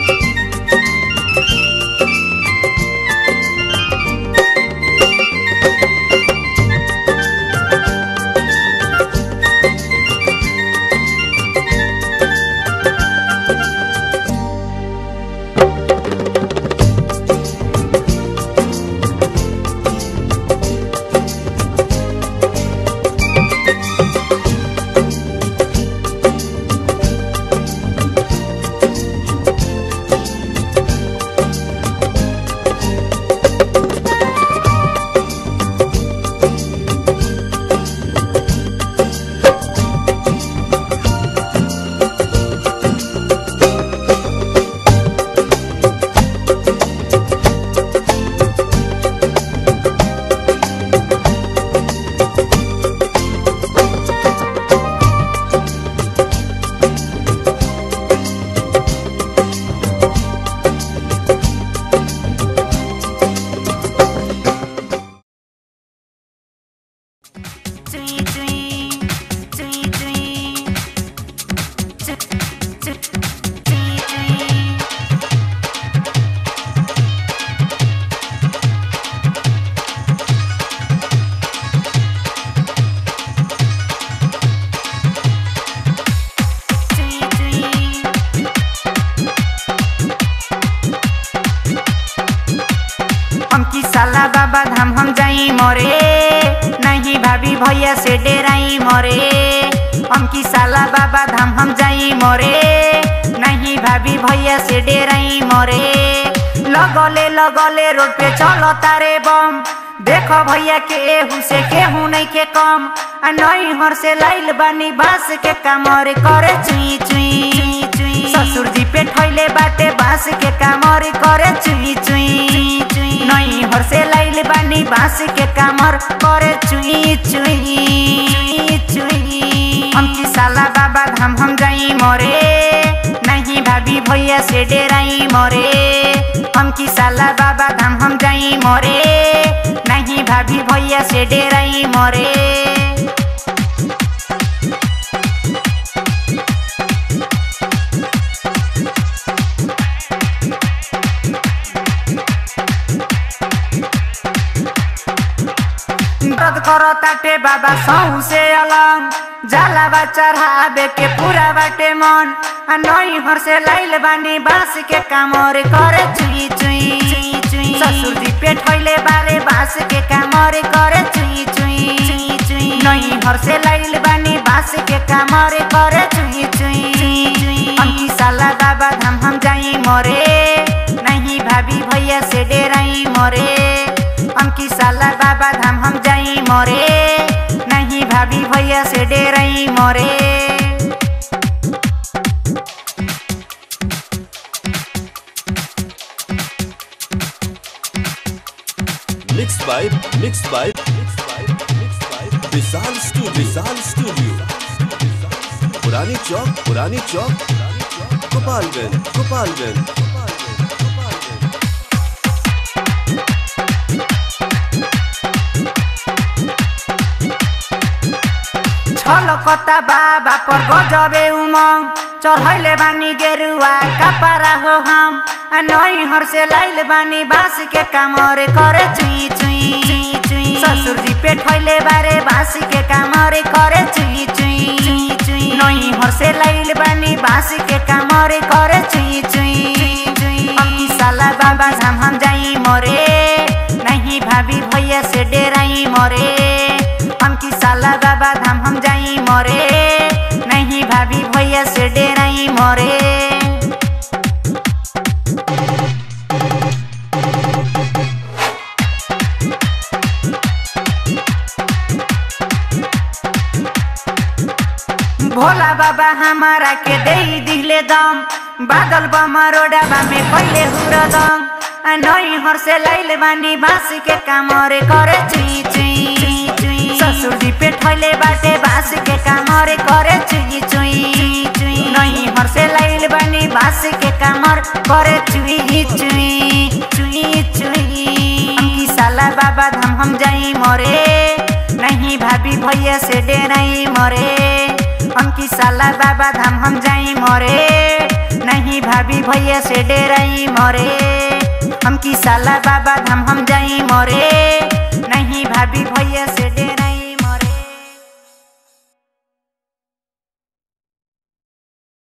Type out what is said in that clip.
हमकी साला बाबा धाम हम जाई मरे नहीं भाभी भैया से डेराई मरे हमकी साला बाबा धाम हम जाई मरे नहीं भाभी भैया से डेराई मरे लगले लगले रोड पे चलो तारे बम देखो भैया के एहू से केहू नहीं के कम आ नई हर से लाइल बानी बांस के कमर करे चुई चुई चुई ससुर जी पे ठैले बाटे बांस के कमर करे चुई चुई चुई नई हर से लाइल बानी बांस के कमर करे चुई चुई चुई हम की साला बाबा धाम हम जाई मरे नहीं भाभी भैया से डेराई मरे हम की साला बाबा धाम हम जाई मरे नहीं भाभी भैया से डेराई मरे दर्द करो ताटे बाबा सौ से अलंग जाला बा चढ़ावे के पूरा बाटे मन आ नई हर से लाइल बानी बांस के कामर करे चुई चुई चुई ससुर जी पे ठैले बारे बांस के कामर करे चुई चुई चुई नई हर से लाइल बानी बांस के कामर करे चुई चुई अंकी साला बाबा धाम हम जाई मरे नहीं भाभी भैया से डेराई मरे अंकी साला बाबा धाम हम जाई मरे नहीं भाभी भैया से डेराई मरे Mixed by Mixed by Mixed by Mixed by Vishal Studio Vishal Studio पुरानी चौक पुरानी चौक पुरानी चौक गोपालगंज गोपालगंज गोपालगंज गोपालगंज छलकता बाबा पर गजबे उमंग चढ़ैले बानी गेरुआ कपड़ा हो हम आ नई हर से लाइल बानी बांस के कामर करे चुई चुई चुई ससुर जी पे ठैले बारे बांस के कामर करे चुई चुई चुई नई हर से लाइल बानी बांस के कामर करे चुई चुई चुई अंकी साला बाबा धाम हम जाई मरे नहीं भाभी भैया से डेराई मरे हमकी साला बाबा धाम हम जाई मरे नहीं भाभी भैया से डेराई मरे भोला बाबा हमारा के दे दिले दम बादल बमरोडा में पहले हुरदम आ नई हर से लाइल बानी बांस के कामरे करे चुई चुई चुई ससुर जी पे ठैले बाटे बांस के कामरे करे चुई चुई चुई नई हर से लाइल बानी बांस के कामर करे चुई चुई चुई चुई अंकी साला बाबा धाम हम जाई मरे नहीं भाभी भैया से डेराई मरे अंकी साला बाबा धाम हम जाई मरे नहीं नहीं भाभी भैया से डेराई मोरे हम की साला बाबा धाम हम जाई मोरे नहीं भाभी भैया से डेराई